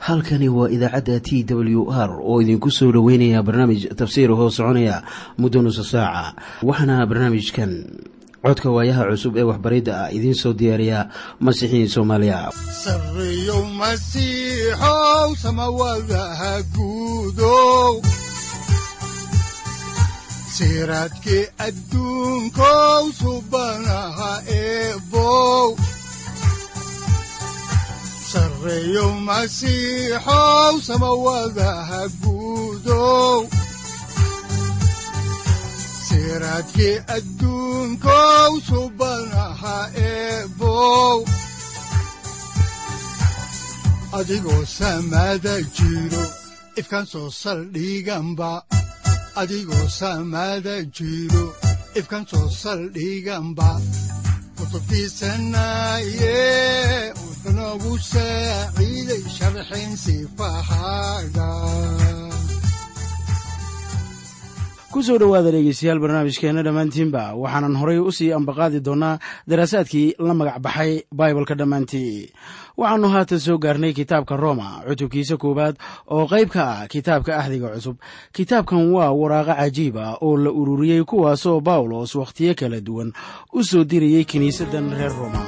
halkani waa idaacadda t w r oo idinku soo dhoweynaya barnaamij tafsiir hoo soconaya muddo nusa saaca waxaana barnaamijkan codka waayaha cusub ee waxbaridda ah idiin soo diyaariya masiixiin soomaaliya sareyow masiixow samawadaha guudow siraadkii adduunkow subanaha eebow sareyow masiixow samawadaha guudow siraadkii adduunkow subanaha eebow adigoo samada jiro ifkan soo saldhiganba adigoo samada jiro ifkan soo saldhiganba kutubtiisanaye wuxunogu saaciiday sharxin sifahaaga kusoo dhowaada dhegeystayaal barnaamijkeenna dhammaantiinba waxaanan horay u sii ambaqaadi doonnaa daraasaadkii la magac baxay baibalka dhammaantii waxaannu haatan soo gaarnay kitaabka roma cutubkiisa koowaad oo qayb ka ah kitaabka axdiga cusub kitaabkan waa waraaqo cajiib ah oo la ururiyey kuwaasoo bawlos wakhtiyo kala duwan u soo dirayey kiniisaddan reer roma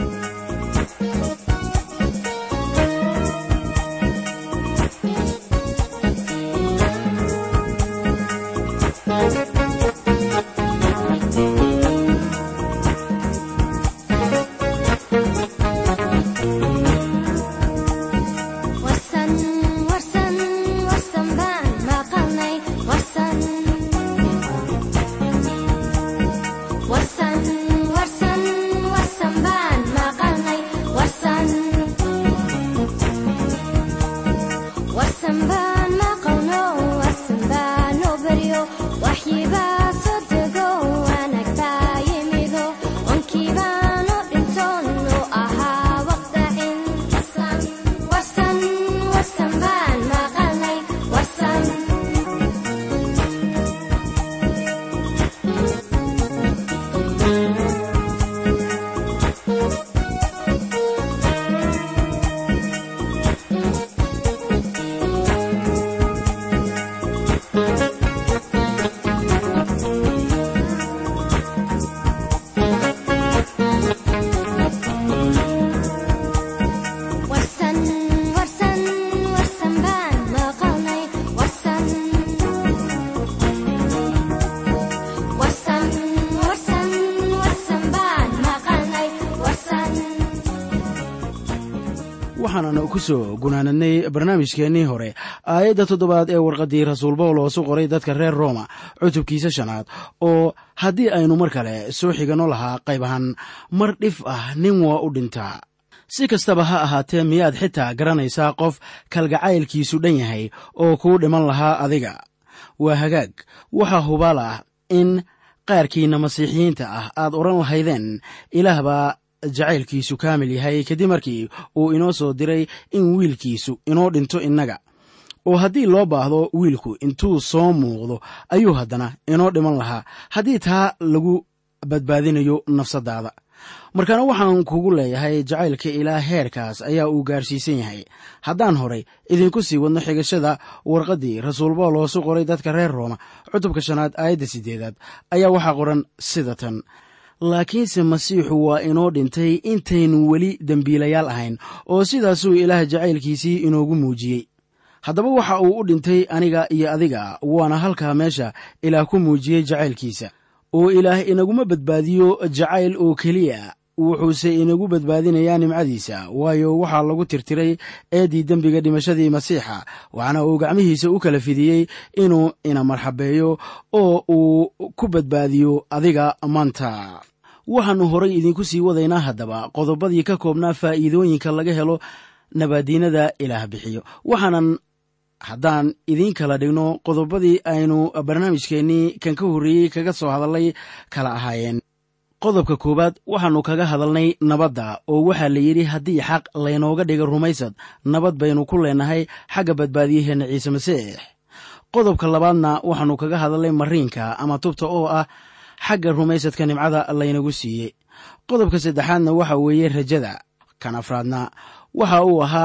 waxaananu ku soo gunaanadnay barnaamijkeennii hore aayadda toddobaad ee warqaddii rasuul bawlos u qoray dadka reer rooma cutubkiisa shanaad oo haddii aynu mar kale soo xiganno lahaa qayb ahaan mar dhif ah nin waa u dhintaa si kastaba ha ahaatee miyaad xitaa garanaysaa qof kalgacaylkiisu dhan yahay oo kuu dhiman lahaa adiga waa hagaag waxaa hubaal ah in qaarkiinna masiixiyiinta ah aad odhan lahaydeen ilaah baa jacaylkiisu kaamil yahay kadib markii uu inoo soo diray in wiilkiisu inoo dhinto innaga oo haddii loo baahdo wiilku intuu soo muuqdo ayuu haddana inoo dhiman lahaa haddii taa lagu badbaadinayo nafsaddaada markaana waxaan kugu leeyahay jacaylka ilaa heerkaas ayaa uu gaarsiisan yahay haddaan horay idinku sii wadno xigashada warqaddii rasuul bawlos u qoray dadka reer rooma cutubka shanaad aayadda siddeedaad ayaa waxaa qoran sida tan laakiinse masiixu waa inoo dhintay intaynu weli dembiilayaal ahayn oo sidaasuu ilaah jacaylkiisii inoogu muujiyey haddaba waxa uu u dhintay aniga iyo adiga waana halkaa meesha ilaah ku muujiyey jacaylkiisa oo ilaah inaguma badbaadiyo jacayl oo keliya wuxuuse inagu badbaadinayaa nimcadiisa waayo waxaa lagu tirtiray eeddii dembiga dhimashadii masiixa waxaana uu gacmihiisa u kala fidiyey inuu ina marxabeeyo oo uu ku badbaadiyo adiga maanta waxaannu horay idinku sii wadaynaa haddaba qodobadii ka koobnaa faa'iidooyinka laga helo nabaadiinada ilaah bixiyo waxaanan haddaan idiin kala dhigno qodobadii aynu barnaamijkeennii kan ka horreeyey kaga soo hadallay kala ahaayeen qodobka koowaad waxaannu kaga hadalnay nabadda oo waxaa la yidhi haddii xaq laynooga dhiga rumaysad nabad baynu ku leenahay xagga badbaadiyaheenna ciise masiix qodobka labaadna waxaannu kaga hadalnay mariinka ama tubta oo ah xagga rumaysadka nimcada laynagu siiyey qodobka saddexaadna waxa weeye rajada kan afraadna waxa uu ahaa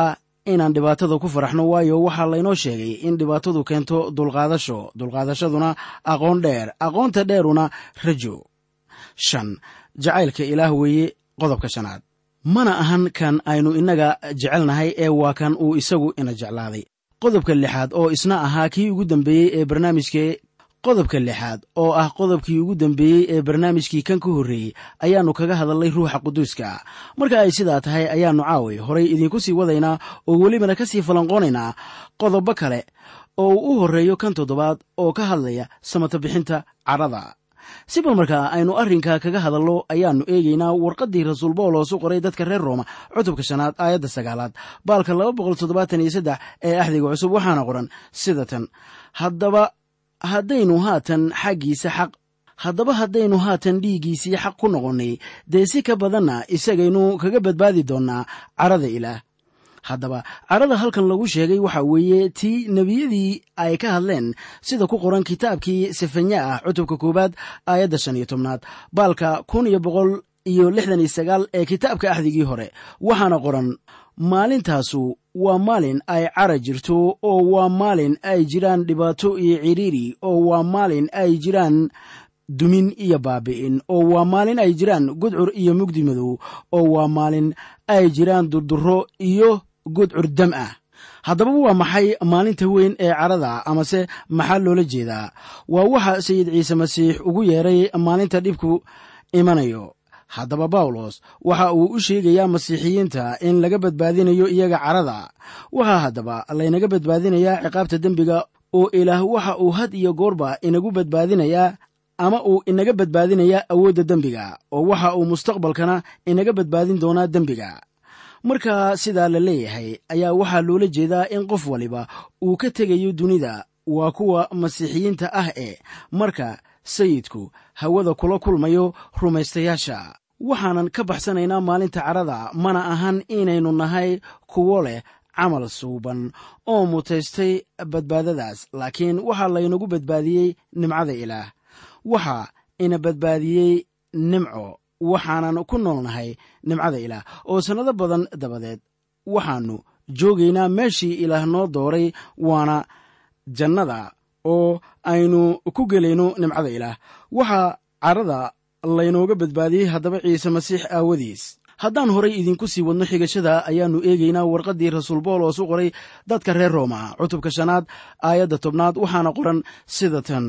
inaan dhibaatada ku faraxno waayo waxaa laynoo sheegay in dhibaatadu keento dulqaadasho dulqaadashaduna aqoon dheer aqoonta dheeruna rajo shan jacaylka ilaah weeye qodobka shanaad mana ahan kan aynu innaga jecelnahay ee waa kan uu isagu ina jeclaaday qodobka lixaad oo isna ahaa kii ugu dambeeyey ee barnaamijka qodobka lixaad oo ah qodobkii ugu dambeeyey ee barnaamijkii kan ka horreeyey ayaannu kaga hadalnay ruuxa quduuska marka ay sidaa tahay ayaannu caaway horay idiinku sii wadaynaa oo welibana ka sii falanqoonaynaa qodobo kale oo uu u horreeyo kan toddobaad oo ka hadlaya samata bixinta cadhada si bal markaa aynu arrinka kaga hadalno ayaannu eegaynaa warqaddii rasuul bawlos u qoray dadka reer rooma cutubka shanaad aayadda sagaalaad baalka laba boqol toddobaatan iyo saddex ee axdiga cusub waxaana qoran sida tan haddaba haddaynu haatan xaggiisa xaq haddaba haddaynu haatan dhiiggiisii xaq ku noqonnay dee si ka badanna isagaynu kaga badbaadi doonnaa cadhada ilaah haddaba cadhada halkan lagu sheegay waxa weeye tii nebiyadii ay ka hadleen sida ku qoran kitaabkii sefanya ah cutubka koowaad aayadda shan iyo tobnaad baalka kun iyo boqol iyo lixdan iyo sagaal ee kitaabka axdigii hore waxaana qoran maalintaasu waa maalin ay cara jirto oo waa maalin ay jiraan dhibaato iyo cidhiiri oo waa maalin ay jiraan dumin iyo baabi'in oo waa maalin ay jiraan gudcur iyo mugdi madow oo waa maalin ay jiraan durduro iyo gudcur dam ah haddaba waa maxay maalinta weyn ee cadhada amase maxaa loola jeedaa waa waxa sayid ciise masiix ugu yeeray maalinta dhibku imanayo haddaba bawlos waxa uu u sheegayaa masiixiyiinta in laga badbaadinayo iyaga cadhada waxaa haddaba laynaga badbaadinayaa ciqaabta dembiga oo ilaah waxa uu had iyo goorba inagu badbaadinayaa ama uu inaga badbaadinayaa awoodda dembiga oo waxa uu mustaqbalkana inaga badbaadin doonaa dembiga marka sidaa la leeyahay ayaa waxaa loola jeedaa in qof waliba uu ka tegayo dunida waa kuwa masiixiyiinta ah ee marka sayidku hawada kula kulmayo rumaystayaasha waxaanan ka baxsanaynaa maalinta cadhada mana ahan inaynu nahay kuwo leh camal suuban oo mutaystay badbaadadaas laakiin waxaa laynagu badbaadiyey nimcada ilaah waxaa ina badbaadiyey nimco waxaanan ku noolnahay nimcada ilaah oo sannado badan dabadeed waxaannu joogaynaa meeshii ilaah noo dooray waana jannada oo aynu ku gelayno nimcada ilaah waxaa cadhada laynooga badbaadiyey haddaba ciise masiix aawadiis haddaan horay idinku sii wadno xigashada ayaannu eegaynaa warqaddii rasuul boolos u qoray dadka reer rooma cutubka shanaad aayadda tobnaad waxaana qoran sida tan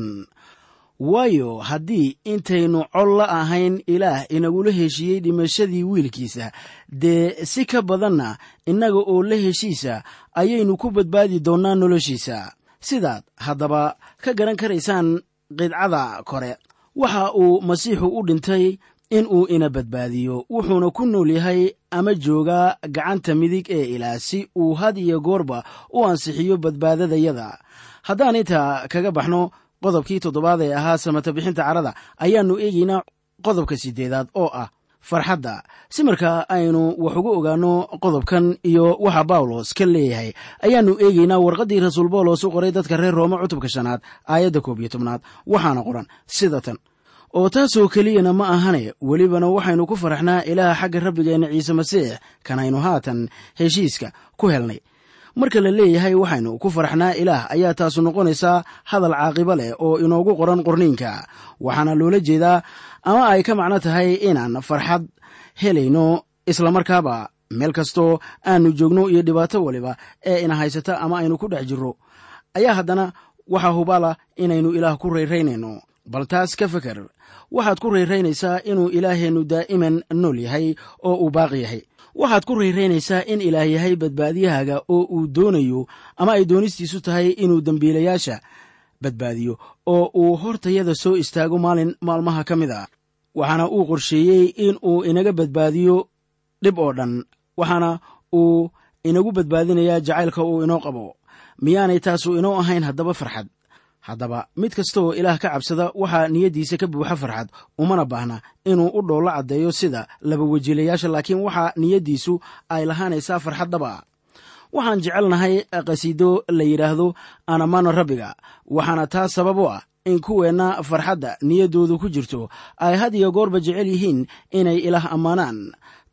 waayo haddii intaynu col la ahayn ilaah inagula heshiiyey dhimashadii wiilkiisa dee si ka badanna innaga oo la heshiisa ayaynu ku badbaadi doonnaa noloshiisa sidaad haddaba ka garan karaysaan qidcada kore waxa uu masiixu u dhintay in uu ina badbaadiyo wuxuuna ku nool yahay ama joogaa gacanta midig ee ilaah si uu had iyo goorba u ansixiyo badbaadadayada haddaan intaa kaga baxno qodobkii toddobaad ee ahaa samata bixinta cadhada ayaannu eegaynaa qodobka siddeedaad oo ah farxadda si markaa aynu wax uga ogaanno qodobkan iyo waxa bawlos ka leeyahay ayaannu eegaynaa warqaddii rasuul bawlos u qoray dadka reer rooma cutubka shanaad aayadda koob iyo tobnaad waxaana qoran sida tan oo taasoo keliyana ma ahane welibana waxaynu ku faraxnaa ilaaha xagga rabbigeenna ciise masiix kan aynu haatan heshiiska ku helnay marka la leeyahay waxaynu ku faraxnaa ilaah ayaa taasu noqonaysaa hadal caaqibo leh oo inoogu qoran qorniinka waxaana loola jeedaa ama ay ka macno tahay inaan farxad helayno islamarkaaba meel kastoo aanu joogno iyo dhibaato waliba ee ina haysata ama aynu ku dhex jirro ayaa haddana waxaa hubaala inaynu ilaah ku rayraynayno bal taas ka feker waxaad ku rayraynaysaa inuu ilaaheennu daa'iman nool yahay oo uu baaqi yahay waxaad ku rayraynaysaa in ilaah yahay badbaadiyahaaga oo uu doonayo ama ay doonistiisu tahay inuu dembiilayaasha badbaadiyo oo uu hortayada soo istaago maalin maalmaha ka mid a waxaana uu qorsheeyey in uu inaga badbaadiyo dhib oo dhan waxaana uu inagu badbaadinayaa jacaylka uu inoo qabo miyaanay taasu inoo ahayn haddaba farxad haddaba mid kasta oo ilaah ka cabsada waxaa niyaddiisa ka buuxa farxad umana baahna inuu u dhoollo caddeeyo sida laba wejiilayaasha laakiin waxaa niyaddiisu ay lahaanaysaa farxad dhaba waxaan jecelnahay qhasiido la yidhaahdo anamano rabbiga waxaana taas sabab u ah in kuweenna farxadda niyaddoodu ku jirto ay had iyo goorba jecel yihiin inay ilaah ammaanaan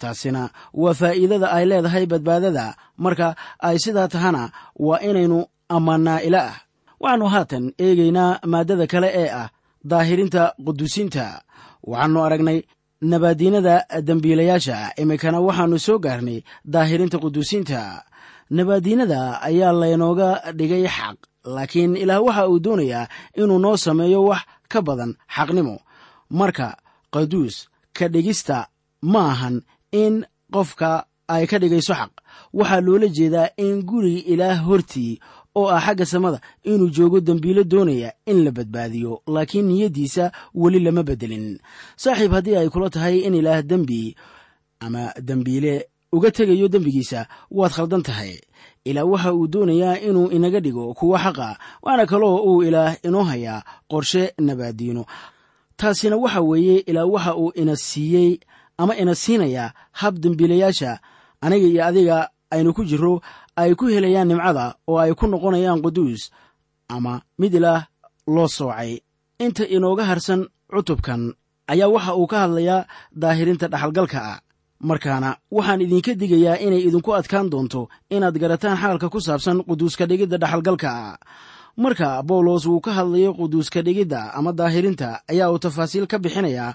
taasina waa faa'iidada ay leedahay badbaadada marka ay sidaa tahana waa inaynu ammaannaa ilaah waxaannu haatan eegaynaa maaddada kale ee ah daahirinta quduusinta waxaannu aragnay nabaadiinada dembiilayaasha iminkana waxaannu soo gaarnay daahirinta quduusinta nabaadiinada ayaa laynooga dhigay xaq laakiin ilaah waxa uu doonayaa inuu noo sameeyo wax ka badan xaqnimo marka qaduus ka dhigista ma ahan in qofka ay ka dhigayso xaq waxaa loola jeedaa in guriga ilaah hortii oo ah xagga samada inuu joogo dembiilo doonaya in la badbaadiyo laakiin niyaddiisa weli lama beddelin saaxiib haddii ay kula tahay in ilaah dembi ama dembiile uga tegayo dembigiisa waad khaldan tahay ilaah waxa uu doonayaa inuu inaga dhigo kuwa xaqa waana kaloo uu ilaah inoo hayaa qorshe nabaadiino taasina waxa weeye ilaah waxa uu ina siiyey ama ina siinayaa hab dembiilayaasha aniga iyo adiga aynu ku jirro ay ku helayaan nimcada oo ay ku noqonayaan quduus ama mid ilaah loo soocay inta inooga harsan cutubkan ayaa waxa uu ka hadlayaa daahirinta dhaxalgalka ah markaana waxaan idinka digayaa inay idinku adkaan doonto inaad garataan xaalka ku saabsan quduuska dhigidda dhaxalgalka ah marka bawlos uu ka hadlayo quduuska dhigidda ama daahirinta ayaa uu tafaasiil ka bixinayaa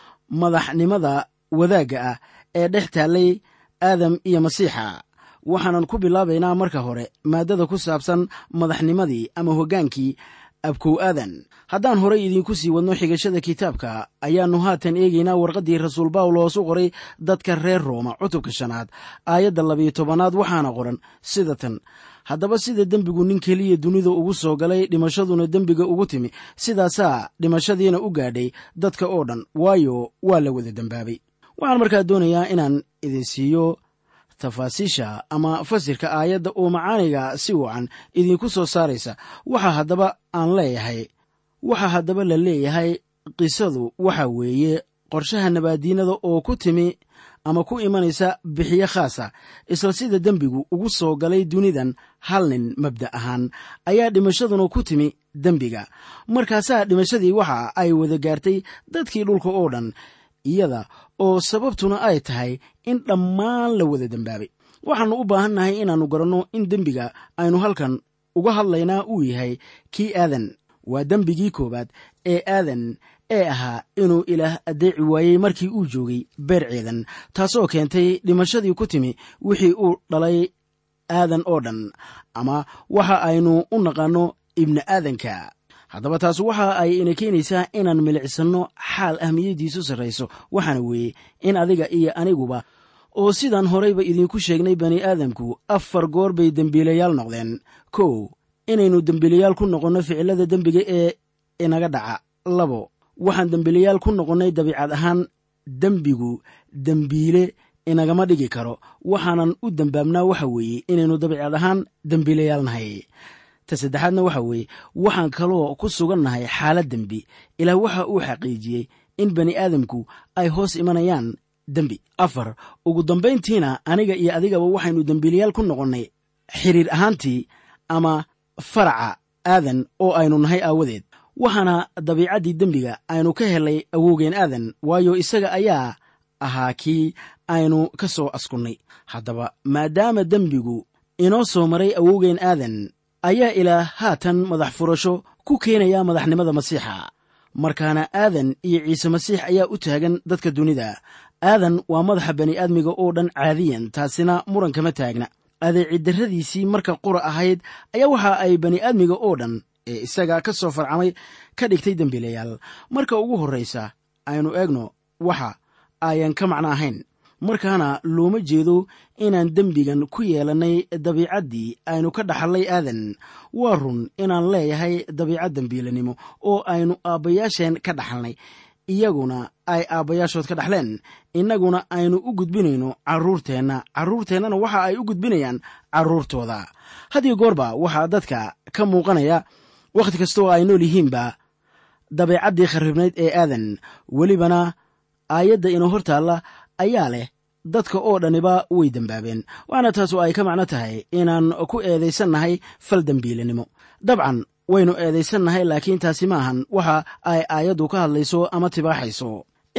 madaxnimada wadaagga ah ee dhex taallay aadam iyo masiixa waxaanan ku bilaabaynaa marka hore maaddada ku saabsan madaxnimadii ama hoggaankii abkow aadan haddaan horay idiinku sii wadno xigashada kitaabka ayaannu haatan eegaynaa warqaddii rasuul bawlos u qoray dadka reer rooma cutubka shanaad aayadda labiyo tobanaad waxaana qoran sida tan haddaba sida dembigu nin keliya dunida ugu soo galay dhimashaduna dembiga ugu timi sidaasaa dhimashadiina u gaadhay dadka oo dhan waayo waa la wada dembaabay waxaan markaa doonayaa inaan idin siiyo tafaasiisha ama fasirka aayadda oo macaaniga si wacan idinku soo saaraysa waxa haddaba aan leeyahay waxa haddaba la leeyahay qisadu waxa weeye qorshaha nabaadiinada oo ku timi ama ku imanaysa bixiyo khaasa isla sida dembigu ugu soo galay dunidan hal nin mabda ahaan ayaa dhimashaduna ku timi dembiga markaasaa dhimashadii waxa ay wada gaartay dadkii dhulka oo dhan iyada oo sababtuna ay tahay in dhammaan la wada dembaabay waxaannu u baahannahay inaannu garanno in dembiga aynu halkan uga hadlaynaa uu yahay kii aadan waa dembigii koowaad ee aadan ee ahaa inuu ilaah addeeci waayey markii uu joogay beer ceedan taasoo keentay dhimashadii ku timi wixii uu dhalay aadan oo dhan ama waxa aynu u naqaanno ibni aadanka haddaba taas waxa ay ina keenaysaa inaan milicsanno xaal ahmiyaddiisu sarrayso waxaana weeye in adiga iyo aniguba oo sidaan horeyba idiinku sheegnay bani aadamku afar goor bay dembiilayaal noqdeen kow inaynu dembiilayaal ku noqonno ficilada dembiga ee inaga dhaca labo waxaan dembiilayaal ku noqonnay dabiicad ahaan dembigu dembiile inagama dhigi karo waxaanan u dembaabnaa waxa weeye inaynu dabiicad ahaan dembiilayaal nahay ta saddexaadna waxa weeye waxaan kaloo ku sugannahay xaalad dembi ilaah waxa uu xaqiijiyey in bani aadamku ay hoos imanayaan dembi afar ugu dambayntiina aniga iyo adigaba waxaynu dembiilayaal ku noqonnay xiriir ahaantii ama faraca aadan oo aynu nahay aawadeed waxaana dabiicaddii dembiga aynu ka helay awowgeen aadan waayo isaga ayaa ahaa kii aynu ka soo askunnay haddaba maadaama dembigu inoo soo maray awowgeen aadan ayaa ilaa haatan madax furasho ku keenaya madaxnimada masiixa markaana aadan iyo ciise masiix ayaa u taagan dadka dunida aadan waa madaxa bani'aadmiga oo dhan caadiyan taasina muran kama taagna adeeciddarradiisii marka qura ahayd ayaa waxa ay bani'aadmiga oo dhan ee isaga ka soo farcamay ka dhigtay dembiilayaal marka ugu horraysa aynu eegno waxa ayan ka macno ahayn markaana looma jeedo inaan dembigan ku yeelannay dabiicaddii aynu ka dhaxallay aadan waa run inaan leeyahay dabiicad dembiilanimo oo aynu aabbayaasheen ka dhaxalnay iyaguna ay aabbayaashood ka dhaxleen innaguna aynu u gudbinayno carruurteenna carruurteennana waxa ay u gudbinayaan carruurtooda haddii goorba waxaa dadka ka muuqanaya wakhti kasta oo ay nool yihiinba dabeecaddii kharribnayd ee aadan welibana aayadda inoo hor taalla ayaa leh dadka oo dhaniba way dembaabeen waxaana taas oo ay ka macno tahay inaan ku eedaysannahay fal dembiilanimo dabcan waynu eedaysannahay laakiin taasi maahan waxa ay aayaddu ka hadlayso ama tibaaxayso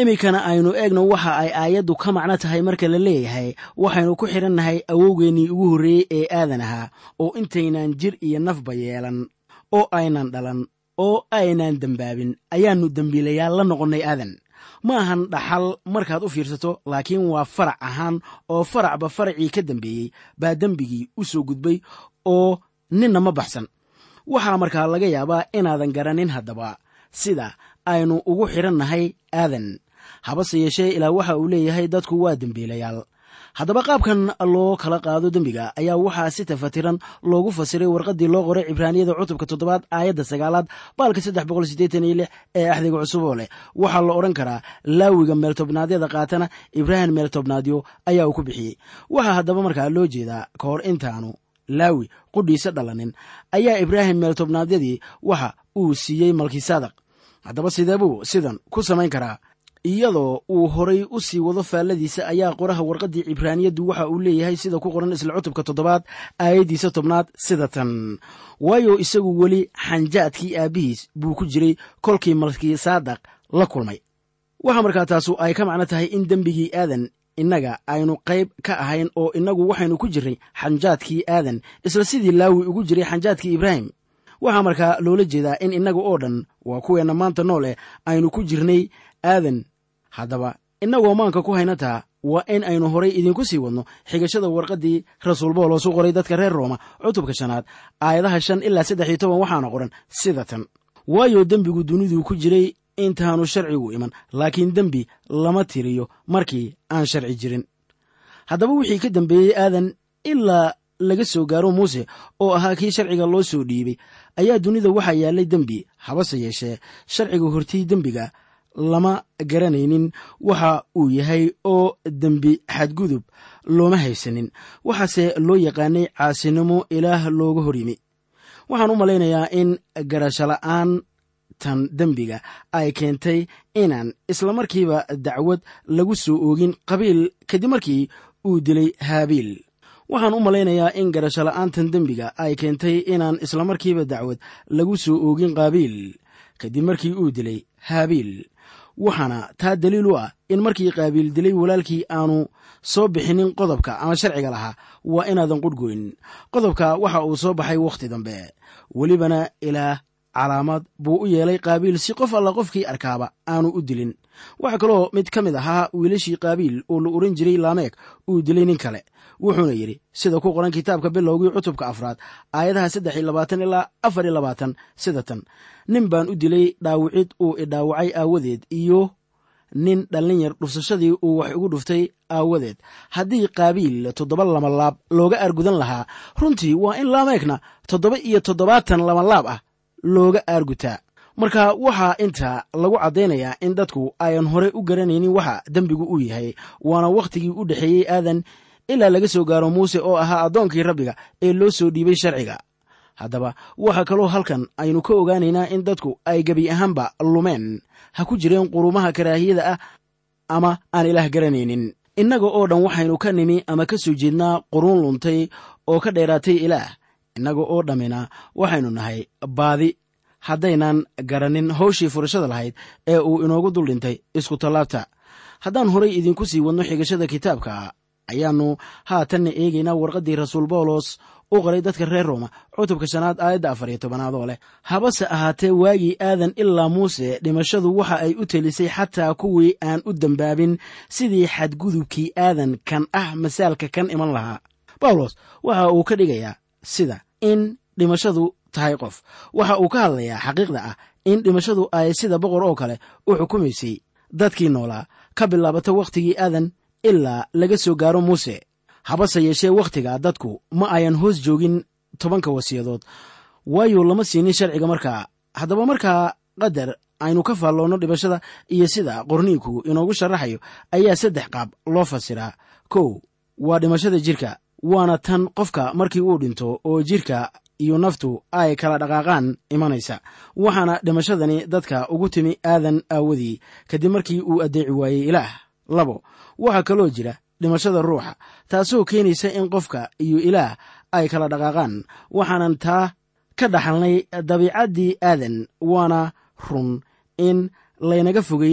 iminkana aynu eegno waxa ay aayaddu ka macno tahay marka la leeyahay waxaynu ku xidhannahay awowgeennii ugu horreeyey ee aadan ahaa oo intaynan jir iyo nafba yeelan oo aynan dhalan oo aynan dembaabin ayaannu dembiilayaal la noqonnay aadan ma ahan dhaxal markaad u fiirsato laakiin waa farac ahaan oo faracba faracii ka dambeeyey baa dembigii u soo gudbay oo ninna ma baxsan waxaa markaa laga yaabaa inaadan garanin haddaba sida aynu ugu xidhannahay aadan habase yeeshee ilaa waxa uu leeyahay dadku waa dembiilayaal haddaba qaabkan loo kala qaado dembiga ayaa waxaa si tafatiran loogu fasiray warqaddii loo qoray cibraaniyada cutubka toddobaad aayadda sagaalaad baalka saddex boqol siddeetan iyo lix ee axdiga cusub oo leh waxaa la odhan karaa laawiga meeltobnaadyada qaatana ibraahim meeltobnaadyo ayaa uu ku bixiyey waxaa haddaba markaa loo jeedaa ka hor intaanu laawi qudhiisa dhalanin ayaa ibraahim meeltobnaadyadii waxa uu siiyey malkisaadaq haddaba sidee buu sidan ku samayn karaa iyadoo uu horay u sii wado faalladiisa ayaa qoraha warqaddii cibraaniyaddu waxa uu leeyahay sida ku qoran isla cutubka toddobaad aayaddiisa tobnaad sida tan waayo isagu weli xanjaadkii aabbihiis buu ku jiray kolkii malkisaadaq la kulmay waxaa markaa taasu ay ka macno tahay in dembigii aadan innaga aynu qayb ka ahayn oo innagu waxaynu ku jirray xanjaadkii aadan isla sidii laawi ugu jiray xanjaadkii ibraahim waxaa markaa loola jeedaa in innaga oo dhan waa kuweenna maanta nool eh aynu ku jirnay aadan haddaba innagoo maanka ku haynataa waa in aynu horay idinku sii wadno xigashada warqaddii rasuul boolos u qoray dadka reer rooma cutubka shanaad aayadaha shan ilaa saddex iyo toban waxaana qoran sida tan waayo dembigu duniduu ku jiray intaanu sharcigu iman laakiin dembi lama tiriyo markii aan sharci jirin haddaba wixii ka dambeeyey aadan ilaa laga soo gaaro muuse oo ahaa kii sharciga loo soo dhiibay ayaa dunida waxaa yaallay dembi habase yeeshee sharciga hortii dembiga lama garanaynin waxa uu yahay oo dembi xadgudub looma haysanin waxaase loo yaqaanay caasinimo ilaah looga hor yimi waxaan u malaynayaa in garashola'aan tan dembiga ay keentay inaan isla markiiba dacwad lagu soo oogin qabiil kadib markii uu dilay haabiil waxaan u malaynayaa in garashola'aantan dembiga ay keentay inaan isla markiiba dacwad lagu soo oogin qaabiil kadib markii uu dilay haabiil waxaana taa daliil u ah in markii qaabiil dilay walaalkii aanu soo bixinin qodobka ama sharciga lahaa waa inaadan qudhgoyn qodobka waxa uu soo baxay wakhti dambe welibana ilaah calaamad buu u yeelay qaabiil si qof alla qofkii arkaaba aanu u dilin waxaa kaloo mid ka mid ahaa wiilashii qaabiil oo la ohan jiray laameeg uu dilay nin kale wuxuuna yidhi sida ku qoran kitaabka bilowgii cutubka afraad aayadaha saddex iyo labaatan ilaa afar iyo labaatan sida tan nin baan u dilay dhaawicid uu idhaawacay aawadeed iyo nin dhallin yar dhufsashadii uu wax igu dhuftay aawadeed haddii qaabiil toddoba lamalaab looga aargudan lahaa runtii waa in laameegna toddoba iyo toddobaatan lamalaab ah looga aargutaa marka waxaa inta lagu caddaynayaa in dadku ayan horey u garanaynin waxa dembigu uu yahay waana wakhtigii u dhexeeyey aadan ilaa laga soo gaaro muuse oo ahaa addoonkii rabbiga ee loo soo dhiibay sharciga haddaba waxaa kaloo halkan aynu ka ogaanaynaa in dadku ay gebi ahaanba lumeen ha ku jireen qurumaha karaahiyada ah ama aan ilaah garanaynin innaga oo dhan waxaynu ka nimi ama ka soo jeednaa quruun luntay oo ka dheeraatay ilaah innaga oo dhammina waxaynu nahay baadi haddaynan garanin hawshii furashada lahayd ee uu inoogu dul dhintay isku tallaabta haddaan horay idinku sii wadno xigashada kitaabka ayaannu haatanna eegaynaa warqaddii rasuul bawlos u qoray dadka reer rooma cutubka shanaad aayadda afar iyo tobanaad oo leh habase ahaatee waagii aadan ilaa muuse dhimashadu waxa ay u telisay xataa kuwii aan u dembaabin sidii xadgudubkii aadan kan ah masaalka kan iman lahaa bawlos waxa uu ka dhigayaa sida in dhimashadu tahay qof waxa uu ka hadlayaa xaqiiqda ah in dhimashadu ay sida boqor oo kale u xukumaysay dadkii noolaa ka bilaabata wakhtigii aadan ilaa laga soo gaaro muuse habase yeeshee wakhtiga dadku ma ayan hoos joogin tobanka wasiyadood waayo lama siinin sharciga markaa haddaba markaa qadar aynu ka faalloonno dhimashada iyo sida qorniinku inoogu sharaxayo ayaa saddex qaab loo fasiraa kow waa dhimashada jirka waana tan qofka markii uu dhinto oo jirka iyo naftu ay kala dhaqaaqaan imanaysa waxaana dhimashadani dadka ugu timi aadan aawadii kadib markii uu addeeci waayey ilaah labo waxaa kaloo jira dhimashada ruuxa taasoo keenaysa in qofka iyo ilaah ay kala dhaqaaqaan waxaanan taa ka dhaxalnay dabiicaddii aadan waana run in laynaga fogeeyey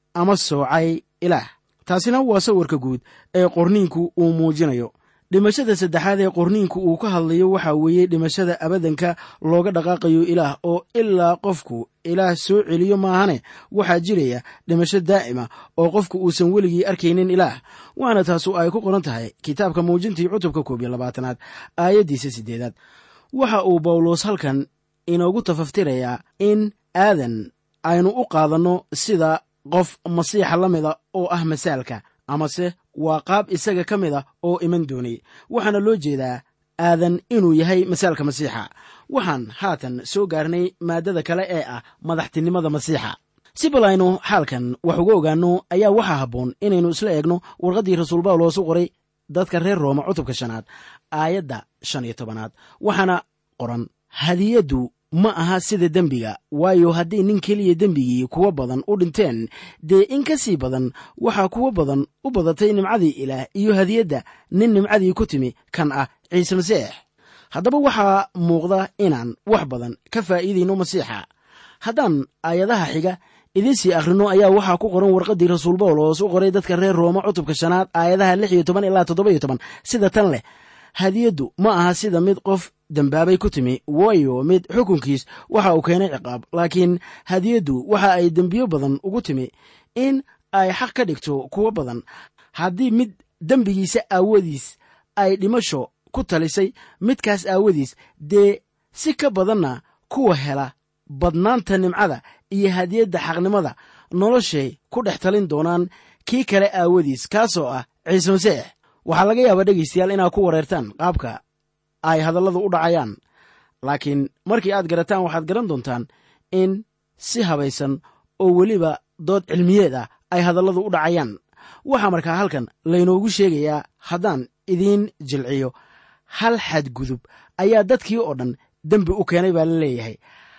ama soocay ilaah taasina waa sawirka guud ee qorniinku uu muujinayo dhimashada saddexaad ee qorniinku uu ka hadlayo waxaa weeye dhimashada abadanka looga dhaqaaqayo ilaah oo ilaa qofku ilaah soo celiyo maahane waxaa jiraya dhimasho daa'ima oo qofku uusan weligii arkaynin ilaah waana taasu ay ku qoran tahay kitaabka muujintii cutubka koob iyo labaatanaad aayaddiisa siddeedaad waxa uu bawlos halkan inoogu tafaftirayaa in aadan aynu u qaadanno sida qof masiixa la mida oo ah masaalka amase waa qaab isaga ka mid a oo iman doonay waxaana loo jeedaa aadan inuu yahay masaalka masiixa waxaan haatan soo gaarnay maaddada kale ee ah madaxtinimada masiixa si bal aynu xaalkan wax uga ogaanno ayaa waxaa habboon inaynu isla eegno warqaddii rasuul bawlos u qoray dadka reer rooma cutubka shanaad aayadda shan iyo tobanaad waxaana qoran hadiyaddu ma aha sida dembiga waayo haddii nin keliya dembigii kuwa badan u dhinteen dee in ka sii badan waxaa kuwa badan u badatay nimcadii ilaah iyo hadiyadda nin nimcadii ku timi kan ah ciise masiix haddaba waxaa muuqda inaan wax badan ka faa'iidayno masiixa haddaan aayadaha xiga idiin sii akhrino ayaa waxaa ku qoran warqaddii rasuul bawlos u qoray dadka reer rooma cutubka shanaad aayadaha lix iyo toban ilaa toddoba iyo toban sida tan leh hadiyaddu ma aha sida mid qof dembaabay ku timi waayo mid xukunkiis waxa uu keenay ciqaab laakiin hadiyaddu waxa ay dembiyo badan ugu timi in ay xaq ka dhigto kuwo badan haddii mid dembigiisa aawadiis ay dhimasho ku talisay midkaas aawadiis dee si ka badanna kuwa hela badnaanta nimcada iyo hadiyadda xaqnimada noloshay ku dhex talin doonaan kii kale aawadiis kaasoo ah ciise masiix waxaa laga yaabaa dhegaystayaal inaad ku wareertaan qaabka ay hadalladu u dhacayaan laakiin markii aad garataan waxaad garan doontaan in si habaysan oo weliba dood cilmiyeed ah ay hadalladu u dhacayaan waxaa markaa halkan laynoogu sheegayaa haddaan idiin jilciyo hal xadgudub ayaa dadkii oo dhan dembi u keenay baa la leeyahay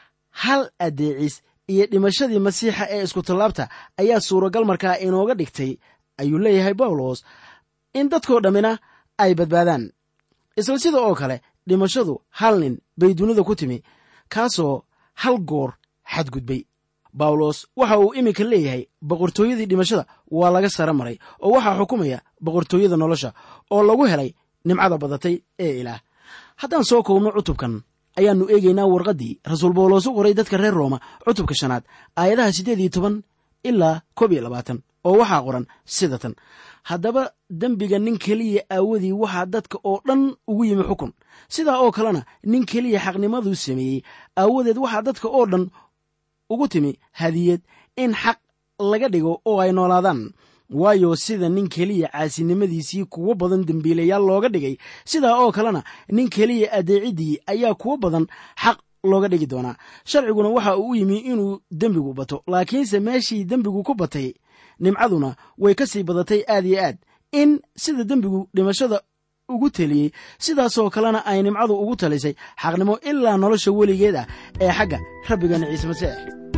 hal addeecis iyo dhimashadii masiixa ee iskutallaabta ayaa suuragal markaa inooga dhigtay ayuu leeyahay bawlos in dadkoo dhammina ay badbaadaan isla sida oo kale dhimashadu hal nin bay dunida ku timi kaasoo hal goor xadgudbay bawlos waxa uu iminka leeyahay boqortooyadii dhimashada waa laga sara maray oo waxaa xukumaya boqortooyada nolosha oo lagu helay nimcada badatay ee ilaah haddaan soo koobno cutubkan ayaannu eegaynaa warqaddii rasuul bawlos u qoray dadka reer rooma cutubka shanaad aayadaha siddeed iyo toban ilaa koob iyo labaatan oo waxaa qoran sida tan haddaba dembiga nin keliya aawadii waxaa dadka oo dhan ugu yimi xukun sidaa oo kalena nin keliya xaqnimaduu sameeyey aawadeed waxaa dadka oo dhan ugu timi hadiyad in xaq laga dhigo oo ay noolaadaan waayo sida nin keliya caasinimadiisii kuwo badan dembiilayaal looga dhigay sidaa oo kalena nin keliya adeeciddii ayaa kuwo badan xaq looga dhigi doonaa sharciguna waxa uu u yimi inuu dembigu bato laakiinse meeshii dembigu ku batay nimcaduna way ka sii badatay aad iyo aad in sida dembigu dhimashada ugu teliyey sidaasoo kalena ay nimcadu ugu talisay xaqnimo ilaa nolosha weligeed ah ee xagga rabbigeena ciise masiix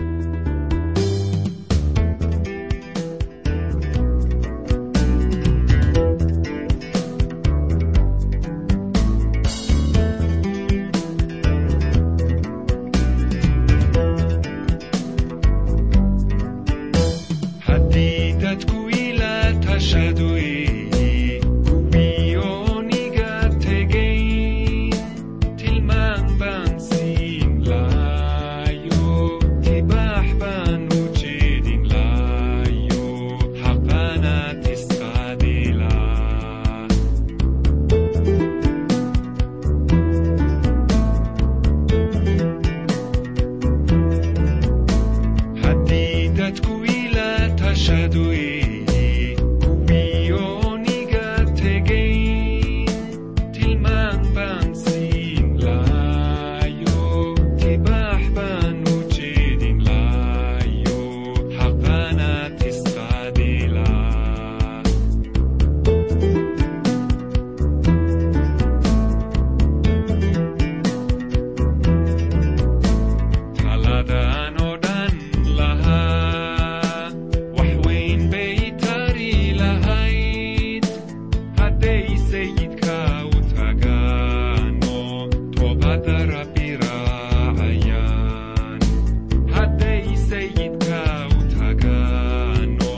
haddii dadku ila tashadoy kuwiyooniga tegay tilmaan baan siin laayo tibaax baan u jeedin laayo xaqanaad isqaadilaa haddii dadku ila tashadoy kuwiyooniga tegay tilmaan baan siin laayo tibaax baan u jeedin laayo xaqanaad isqaadilaa taladaan oo dhan lahaa wax weyn bay tari lahayd hadday sayidka u tagaano toobada rabbi raacayaan hadday sayidka u tagaano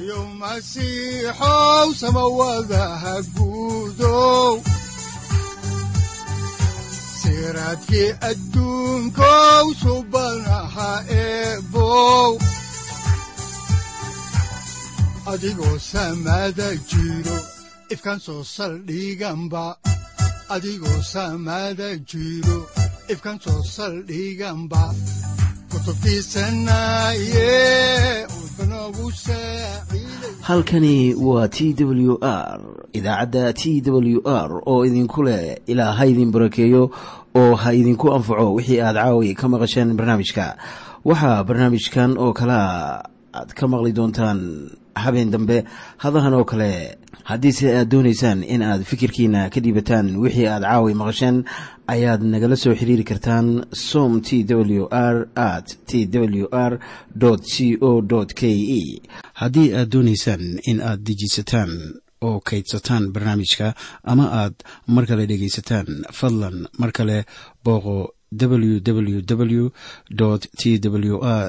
sareeyow masiixow samawadaha guudow siraadkii adduunkow subanaha eebow adigoo samada jiro ifkan soo saldhiganba adigoo samada jiro ifkan soo saldhiganba kutubtiisanaye udbanogu saaciiday halkani waa t w r idaacadda t w r oo idinku leh ilaa ha idin barakeeyo oo ha idinku anfaco wixii aad caawi ka maqasheen barnaamijka waxaa barnaamijkan oo kalea aad ka maqli doontaan habeen dambe hadahan oo kale haddiise aad doonaysaan in aad fikirkiina ka dhiibataan wixii aad caawi maqasheen ayaad nagala soo xiriiri kartaan som t w r at t w r c o k e haddii aad doonaysaan in aad dejiisataan oo kaydsataan barnaamijka ama aad mar kale dhegaysataan fadlan mar kale booqo www t w r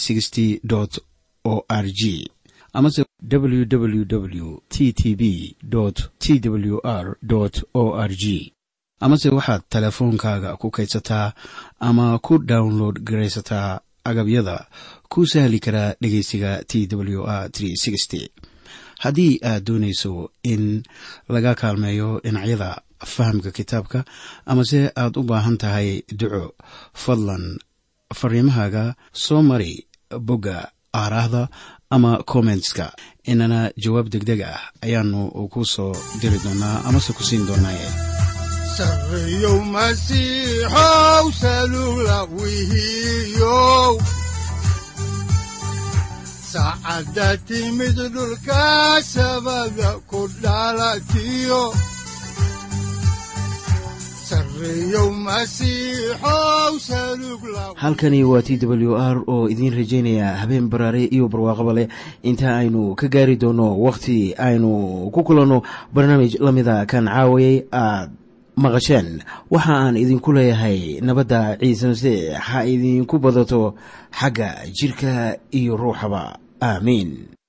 o r g amase www t t b t w r o r g amase waxaad teleefoonkaaga ku kaydsataa ama ku download garaysataa agabyada ku sahli karaa dhegeysiga t w r haddii aad doonayso in laga kaalmeeyo dhinacyada fahamka kitaabka amase aad u baahan tahay duco fadlan fariimahaaga soo mari bogga aaraahda ama kommentska inana jawaab degdeg ah ayaanu ku soo diri doonaa amase ku siin doonaaye sareeyow masiixow salula wihiyow saacadda timid dhulka sabada ku dhalatiyo sareeyow masiixow salug la halkani waa t w r oo idiin rajaynaya habeen baraare iyo barwaaqaba leh inta aynu ka gaari doono wakhti aynu ku kulanno barnaamij la mida kan caawayay aad maqasheen waxa aan idinku leeyahay nabadda ciise masiix ha idinku badato xagga jidhka iyo ruuxaba aamiin